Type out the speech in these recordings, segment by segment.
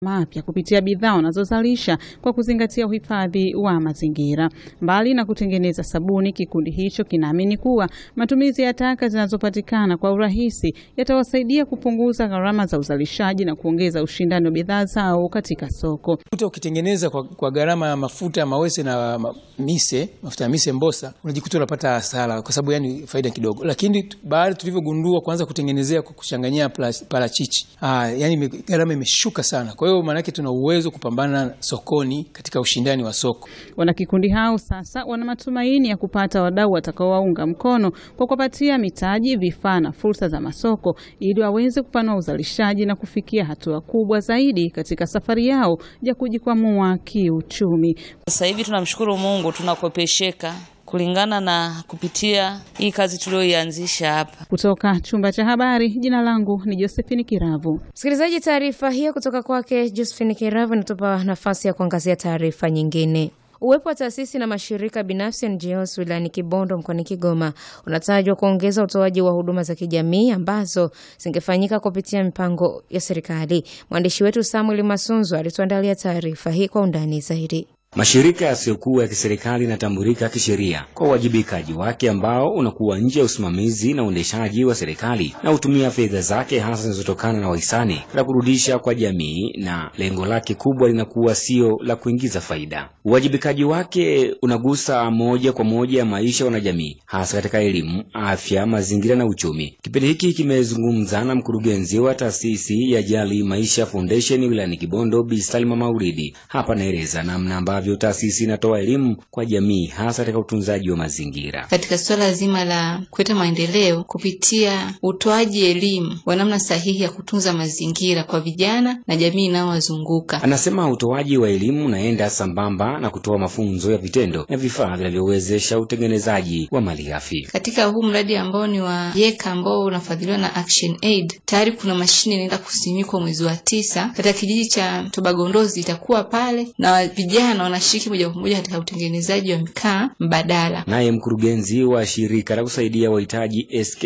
mapya kupitia bidhaa wanazozalisha kwa kuzingatia uhifadhi wa mazingira. Mbali na kutengeneza sabuni, kikundi hicho kinaamini kuwa matumizi ya taka zinazopatikana kwa urahisi yatawasaidia kupunguza gharama za uzalishaji na kuongeza ushindani wa bidhaa zao katika soko. Mafuta ukitengeneza kwa, kwa gharama ya mafuta ya mawese na ma, mise mafuta ya mise Mbosa, unajikuta unapata hasara kwa sababu yani faida kidogo, lakini baada tulivyogundua kuanza kutengenezea kwa kuchanganyia parachichi, ah, yani gharama imeshuka sana. Kwa hiyo maanake tuna uwezo kupambana sokoni katika ushindani wa soko. Wanakikundi hao sasa wana matumaini ya kupata wadau watakaowaunga mkono kwa kuwapatia mitaji, vifaa na fursa za masoko ili waweze kupanua uzalishaji na kufikia hatua kubwa zaidi katika safari yao ya kujikwamua kiuchumi. Sasa hivi tunamshukuru Mungu tunakopesheka kulingana na kupitia hii kazi tuliyoianzisha hapa. Kutoka chumba cha habari, jina langu ni Josephine Kiravu. Msikilizaji, taarifa hiyo kutoka kwake Josephine Kiravu inatupa nafasi ya kuangazia taarifa nyingine. Uwepo wa taasisi na mashirika binafsi NGOs wilayani Kibondo mkoani Kigoma unatajwa kuongeza utoaji wa huduma za kijamii ambazo zingefanyika kupitia mipango ya serikali. Mwandishi wetu Samuel Masunzo alituandalia taarifa hii kwa undani zaidi. Mashirika yasiyokuwa ya kiserikali yanatambulika kisheria kwa uwajibikaji wake ambao unakuwa nje ya usimamizi na uendeshaji wa serikali na hutumia fedha zake hasa zinazotokana na wahisani la kurudisha kwa jamii, na lengo lake kubwa linakuwa sio la kuingiza faida. Uwajibikaji wake unagusa moja kwa moja ya maisha wanajamii, hasa katika elimu, afya, mazingira na uchumi. Kipindi hiki kimezungumza na mkurugenzi wa taasisi ya Jali Maisha Foundation wilayani Kibondo, Bi Salma Mauridi. Hapa naeleza namna vyo taasisi inatoa elimu kwa jamii hasa katika utunzaji wa mazingira. Katika suala zima la kuleta maendeleo kupitia utoaji elimu wa namna sahihi ya kutunza mazingira kwa vijana na jamii inayowazunguka. Anasema utoaji wa elimu unaenda sambamba na kutoa mafunzo ya vitendo na vifaa vinavyowezesha utengenezaji wa malighafi. Katika huu mradi ambao ni wa YECA ambao unafadhiliwa na Action Aid, tayari kuna mashine inaenda kusimikwa mwezi wa tisa katika kijiji cha Tobagondozi, itakuwa pale na vijana wanashiriki moja kwa moja katika utengenezaji wa mkaa mbadala. Naye mkurugenzi wa shirika la kusaidia wahitaji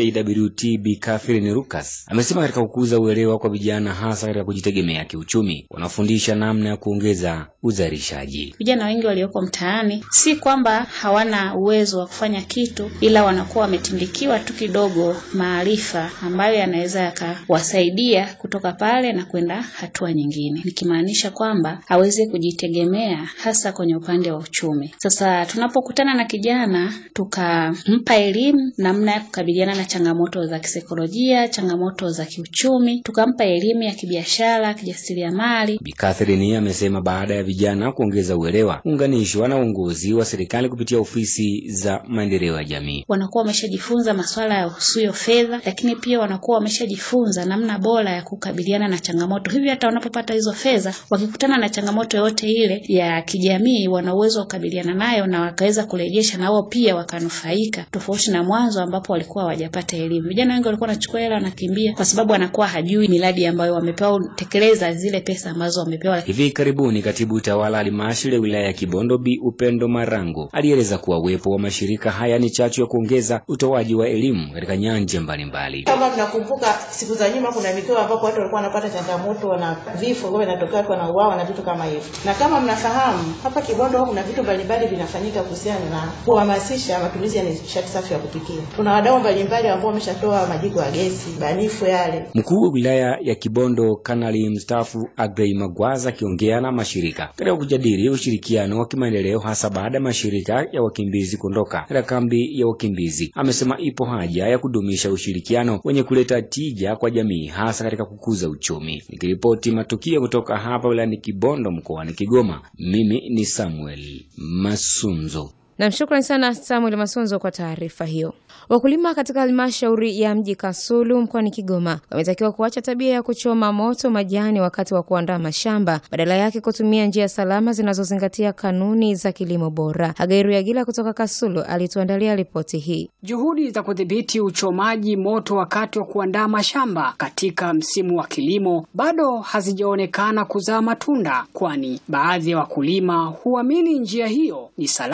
SKWT Bi Catherine Lucas amesema katika kukuza uelewa kwa vijana hasa katika kujitegemea kiuchumi, wanafundisha namna ya kuongeza uzalishaji. Vijana wengi walioko mtaani si kwamba hawana uwezo wa kufanya kitu, ila wanakuwa wametindikiwa tu kidogo maarifa ambayo yanaweza yakawasaidia kutoka pale na kwenda hatua nyingine, nikimaanisha kwamba aweze kujitegemea hasa kwenye upande wa uchumi. Sasa tunapokutana na kijana tukampa elimu namna ya kukabiliana na changamoto za kisaikolojia, changamoto za kiuchumi, tukampa elimu ya kibiashara, kijasiriamali. Bi Catherine amesema baada ya vijana kuongeza uelewa, unganishwa na uongozi wa serikali kupitia ofisi za maendeleo ya jamii, wanakuwa wameshajifunza masuala ya usuyo fedha, lakini pia wanakuwa wameshajifunza namna bora ya kukabiliana na changamoto. Hivyo hata wanapopata hizo fedha, wakikutana na changamoto yoyote ile ya kijamii wana uwezo wa kukabiliana nayo na wakaweza kurejesha na wao pia wakanufaika, tofauti na mwanzo ambapo walikuwa hawajapata elimu. Vijana wengi walikuwa wanachukua hela wanakimbia, kwa sababu anakuwa hajui miradi ambayo wamepewa tekeleza zile pesa ambazo wamepewa. Hivi karibuni katibu tawala halmashauri ya wilaya ya Kibondo Bi Upendo Marango alieleza kuwa uwepo wa mashirika haya ni chachu ya kuongeza utoaji wa elimu katika nyanja mbalimbali. Kama tunakumbuka siku za nyuma, kuna mikoa ambapo watu walikuwa wanapata changamoto na vifo ambavyo vinatokea, watu wanauawa na vitu kama hivyo, na kama mnafahamu hapa Kibondo kuna vitu mbalimbali vinafanyika kuhusiana na kuhamasisha matumizi ya nishati safi ya kupikia. Kuna wadau mbalimbali ambao wameshatoa majiko ya gesi banifu yale. Mkuu wa wilaya ya Kibondo Kanali mstaafu Agrey Magwaza akiongea na mashirika katika kujadili ushirikiano wa kimaendeleo hasa baada ya mashirika ya wakimbizi kuondoka katika kambi ya wakimbizi, amesema ipo haja ya kudumisha ushirikiano wenye kuleta tija kwa jamii hasa katika kukuza uchumi. Nikiripoti matukio kutoka hapa wilayani Kibondo mkoani Kigoma, mimi ni Samuel Masunzo. Nam, shukrani sana Samuel Masunzo kwa taarifa hiyo. Wakulima katika halmashauri ya mji Kasulu mkoani Kigoma wametakiwa kuacha tabia ya kuchoma moto majani wakati wa kuandaa mashamba, badala yake kutumia njia salama zinazozingatia kanuni za kilimo bora. Hagairu Yagila kutoka Kasulu alituandalia ripoti hii. Juhudi za kudhibiti uchomaji moto wakati wa kuandaa mashamba katika msimu wa kilimo bado hazijaonekana kuzaa matunda, kwani baadhi ya wakulima huamini njia hiyo ni salama zaidi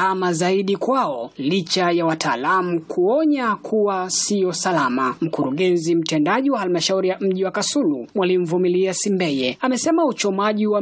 zaidi kwao licha ya wataalamu kuonya kuwa sio salama. Mkurugenzi mtendaji wa halmashauri ya mji wa Kasulu Mwalimu Vumilia Simbeye amesema uchomaji wa